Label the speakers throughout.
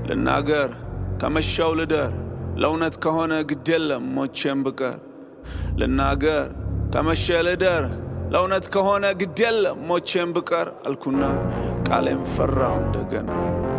Speaker 1: ልናገር ከመሻው ልደር ለእውነት ከሆነ ግድ የለም ሞቼም ብቀር ልናገር ከመሸ ልደር ለእውነት ከሆነ ግድ የለም ሞቼም ብቀር አልኩና ቃሌም ፈራው እንደገና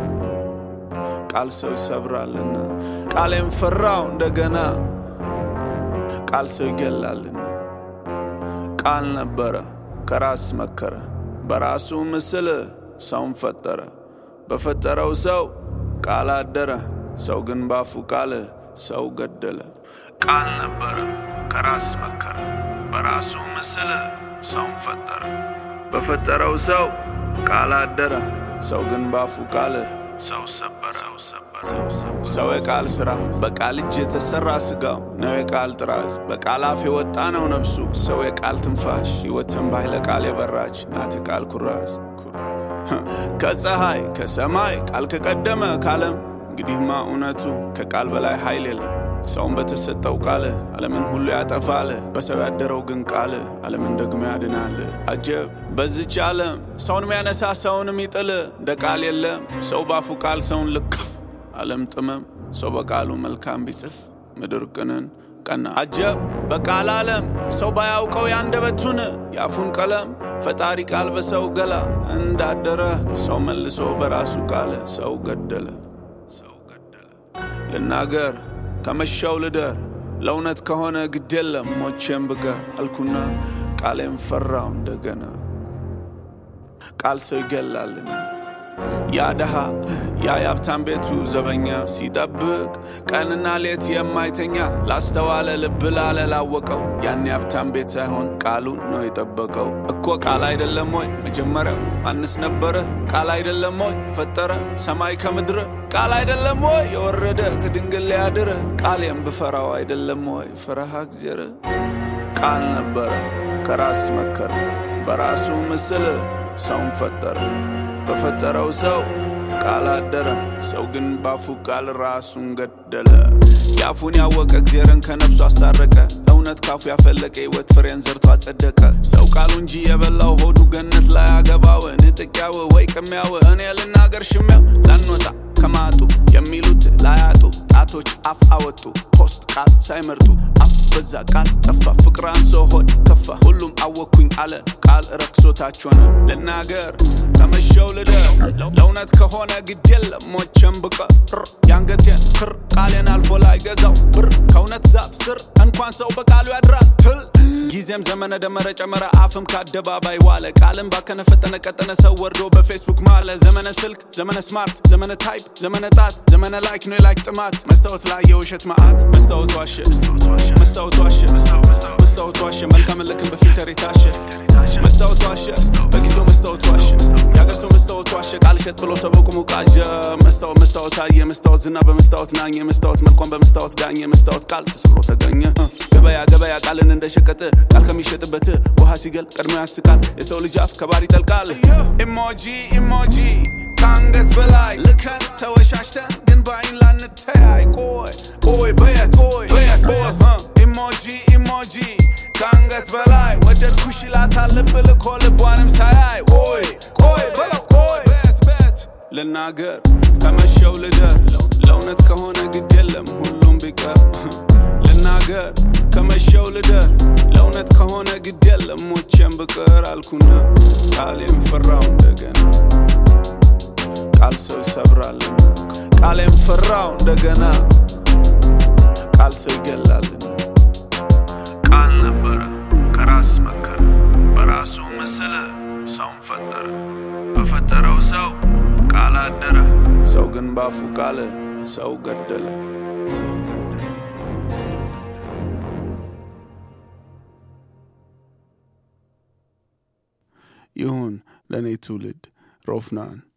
Speaker 1: ቃል ሰው ይሰብራልና ቃሌም ፈራው እንደገና ቃል ሰው ይገላልና ቃል ነበረ ከራስ መከረ በራሱ ምስል ሰውን ፈጠረ በፈጠረው ሰው ቃል አደረ ሰው ግን ባፉ ቃል ሰው ገደለ ቃል ነበረ ከራስ መከረ በራሱ ምስል ሰውን ፈጠረ በፈጠረው ሰው ቃል አደረ ሰው ግን ባፉ ቃል ሰው ሰበረ ሰው የቃል ስራ በቃል እጅ የተሰራ ስጋው ነው የቃል ጥራዝ በቃል አፍ የወጣ ነው ነፍሱ ሰው የቃል ትንፋሽ ሕይወትን ባይለ ቃል የበራች ናት የቃል ኩራዝ ከፀሐይ ከሰማይ ቃል ከቀደመ ካለም እንግዲህማ እውነቱ ከቃል በላይ ኃይል የለም ሰውን በተሰጠው ቃል ዓለምን ሁሉ ያጠፋል በሰው ያደረው ግን ቃል ዓለምን ደግሞ ያድናል አጀብ በዚች ዓለም ሰውን የሚያነሳ ሰውን የሚጥል እንደ ቃል የለም ሰው ባፉ ቃል ሰውን ልክፍ ዓለም ጥመም ሰው በቃሉ መልካም ቢጽፍ ምድር ቅንን ቀና አጀብ በቃል ዓለም ሰው ባያውቀው ያንደበቱን የአፉን ቀለም ፈጣሪ ቃል በሰው ገላ እንዳደረ ሰው መልሶ በራሱ ቃል ሰው ገደለ ልናገር ከመሻው ልደር ለእውነት ከሆነ ግድ የለም ሞቼም ብቀር አልኩና ቃሌም ፈራው እንደገና ቃል ሰው ይገላልና ያ ደሃ ያ የሀብታም ቤቱ ዘበኛ ሲጠብቅ ቀንና ሌት የማይተኛ ላስተዋለ ልብ ላለ ላወቀው ያን የሀብታም ቤት ሳይሆን ቃሉን ነው የጠበቀው እኮ ቃል አይደለም ወይ መጀመሪያው ማንስ ነበረ ቃል አይደለም ወይ የፈጠረ ሰማይ ከምድር ቃል አይደለም ወይ የወረደ ከድንግል ሊያድር ቃሌም ብፈራው አይደለም ወይ ፈረሃ እግዚአብሔር ቃል ነበረ ከራስ መከረ በራሱ ምስል ሰውን ፈጠረ በፈጠረው ሰው ቃል አደረ ሰው ግን ባፉ ቃል ራሱን ገደለ የአፉን ያወቀ እግዚአብሔርን ከነብሱ አስታረቀ እውነት ካፉ ያፈለቀ ሕይወት ፍሬን ዘርቶ አጸደቀ ሰው ቃሉ እንጂ የበላው ሆዱ ገነት ላይ አገባው ንጥቂያው ወይ ቅሚያው እኔ ልናገር ሽሚያው ላንወጣ ከማጡ የሚሉት ላያጡ ጣቶች አፍ አወጡ ፖስት ቃል ሳይመርጡ አፍ በዛ ቃል ጠፋ ፍቅር አንሶ ሆድ ከፋ ሁሉም አወኩኝ አለ ቃል ረክሶታች ሆነ ልናገር ከመሸው ልደር ለእውነት ከሆነ ግድ የለም ሞቼም ብቀር የአንገቴን ክር ቃሌን አልፎ ላይ ገዛው ብር ከእውነት ዛፍ ስር እንኳን ሰው በቃሉ ያድራል ትል ጊዜም ዘመነ ደመረ ጨመረ አፍም ከአደባባይ ዋለ ቃልም ባከነ ፈጠነ ቀጠነ ሰው ወርዶ በፌስቡክ ማለ ዘመነ ስልክ ዘመነ ስማርት ዘመነ ታይፕ ዘመነ ጣት ዘመነ ላይክ ነው የላይክ ጥማት መስታወት ላይ የውሸት መዓት መስታወት ዋሸ መስታወት ዋሸ መስታወት ዋሸ መልካም ልክን በፊልተር የታሸ መስታወት ዋሸ በጊዜው መስታወት ዋሸ የአገር ሰው መስታወት ዋሸ ቃል ሸጥ ብሎ ሰው በቁሙ ቃዠ መስታወት መስታወት አየ መስታወት ዝና በመስታወት ናኘ መስታወት መልኳን በመስታወት ዳኘ መስታወት ቃል ተሰብሮ ተገኘ ገበያ ገበያ ቃልን እንደሸቀጥ ቃል ከሚሸጥበት ውሃ ሲገል ቀድሞ ያስቃል የሰው ልጅ አፍ ከባር ይጠልቃል ኢሞጂ ኢሞጂ ከአንገት በላይ ልከን ተወሻሽተን ግን በአይን ላንተያይ ቆይ ቆይ በየት ቆይ በየት ቦት ኢሞጂ ኢሞጂ ከአንገት በላይ ወደድኩሽ ይላታል ልብ ልኮ ልቧንም ሳያይ ቆይ ቆይ በለው ቆይ ቤት ቤት ልናገር ከመሸው ልደር ለእውነት ከሆነ ግድ የለም ሁሉም ቢቀር ልናገር ከመሸው ልደር ለእውነት ከሆነ ግድ የለም ሞቼም ብቅር አልኩና ቃሌም ፈራው እንደገና ቃል ሰው ይሰብራልና ቃሌም ፈራው እንደገና ቃል ሰው ይገላልና ቃል ነበረ ከራስ መከረ በራሱ ምስል ሰውን ፈጠረ በፈጠረው ሰው ቃል አደረ ሰው ግን ባፉ ቃል ሰው ገደለ ይሁን ለእኔ ትውልድ ሮፍናን